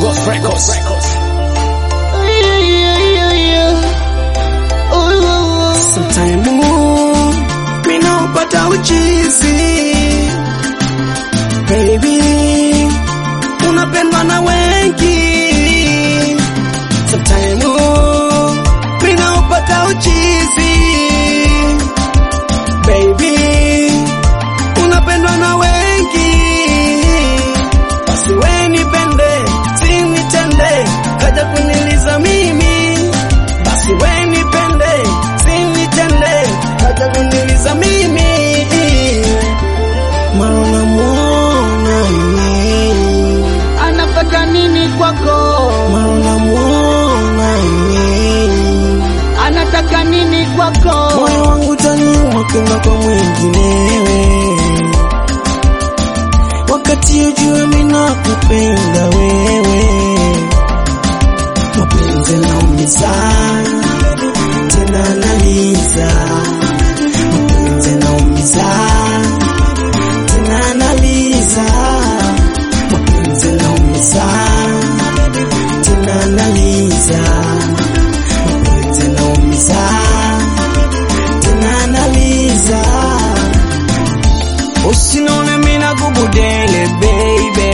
Ghost Records. Sometime mina upata uchizi baby, unapendwa na wengi. Sometime mina upata uchizi baby, unapendwa na wengi. Basi we nipende, si nitende, kaja kuniliza mimi. Basi we nipende, si nitende, kaja kuniliza mimi. Mara namuona yeye, anataka nini kwako? mara namuona yeye, Anataka nini kwako? moyo wangu taniuma kwenda kwa mwinginewe, wakati ujue mimi nakupenda wewe. Mapenzi naumiza tena naliza, mapenzi naumiza tena naliza, mapenzi naumiza tena naliza, mapenzi naumiza tena naliza. Usinone mina gubudele baby,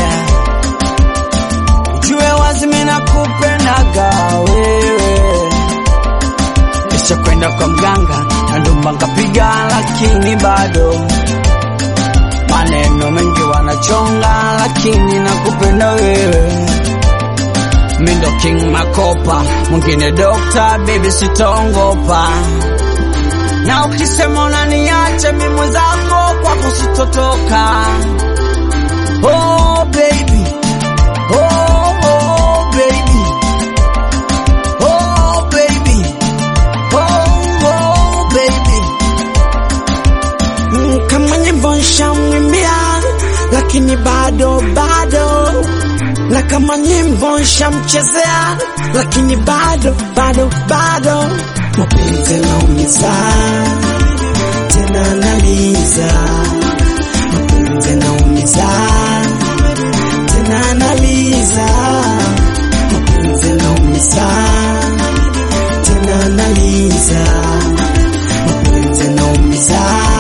jue wazi mina kupendaga wewe. Kisha kwenda kwa mganga na ndumba nkapiga, lakini bado maneno mengi wanachonga, lakini nakupenda wewe. Mindo King Makopa, mwingine Dokta, baby sitongopa na ukisema unaniacha mimi mwenzako kwako sitotoka. Oh baby, oh oh baby, oh baby, oh oh baby. Mm, Kama nyimbo nshamwimbia, lakini bado bado, na kama nyimbo nshamchezea, lakini bado bado bado, mapenzi naumiza tena naliza, mapenzi naumiza tena naliza, mapenzi naumiza tena naliza, mapenzi naumiza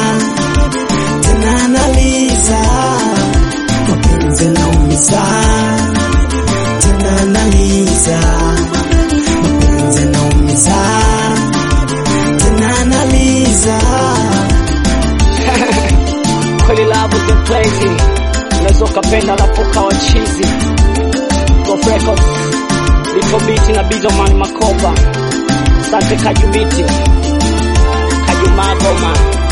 tena naliza, mapenzi naumiza tena naliza, mapenzi naumiza tena naliza. Kweli love is the place. Unaweza ukapenda alafu ukawa chizi. Ghost Records. Little Beat na Bizoman Makopa. Asante Kajumiti. Kajumagoma.